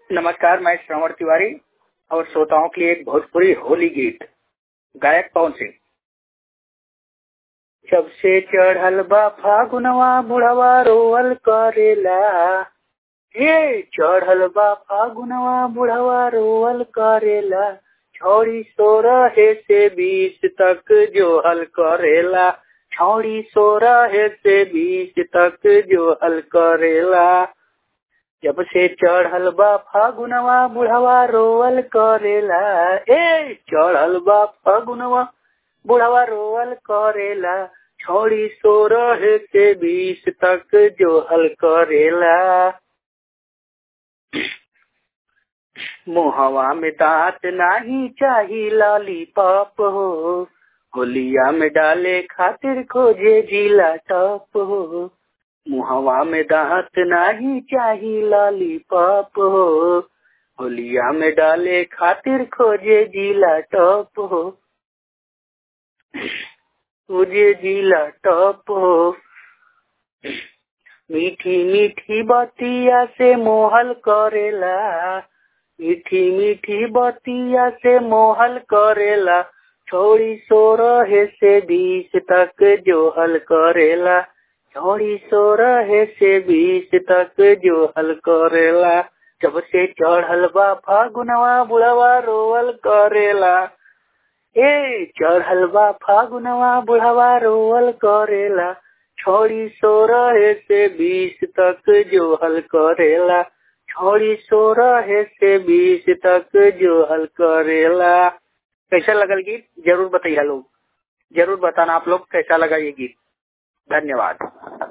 नमस्कार मैं श्रवण तिवारी और श्रोताओं के लिए एक भोजपुरी होली गीत गायक पवन सिंह जब से चढ़ल बा फागुनवा बुढ़वा रोअल करेला हे चढ़ल बा फागुनवा बुढ़वा रोअल करेला छौड़ी सोरह से बीस तक जो हल करेला छौड़ी सोरह से बीस तक जो हल करेला जब से चढ़ल बा फागुनवा बुढ़वा रोअल करेला ए चढ़ल बा फागुनवा बुढ़वा रोअल करेला छौड़ी सोरह से बीस तक जो हल करेला मुहवा में दांत नाही चाही लाली पाप हो होलिया में डाले खातिर खोजे जिला टॉप हो मुहवा में दांत नाही चाही लाली पाप हो होलिया में डाले खातिर खोजे जिला टॉप हो खोजे जिला टॉप हो मीठी मीठी बतिया से मोहल करेला मीठी मीठी बतिया से मोहल करेला छोड़ी सोरह से बीस तक जो हल करेला छोड़ी सोरह से बीस तक जो हल करेला जब से चढ़ल बा फागुनवा बुढ़वा रोअल करेला ए चढ़ल बा फागुनवा बुढ़वा रोअल करेला छोड़ी सोरह से बीस तक जो हल करेला छोड़ी सोरह से बीस तक जो हल करेला कैसा लगल गीत जरूर बताइए लोग जरूर बताना आप लोग कैसा लगा ये गीत धन्यवाद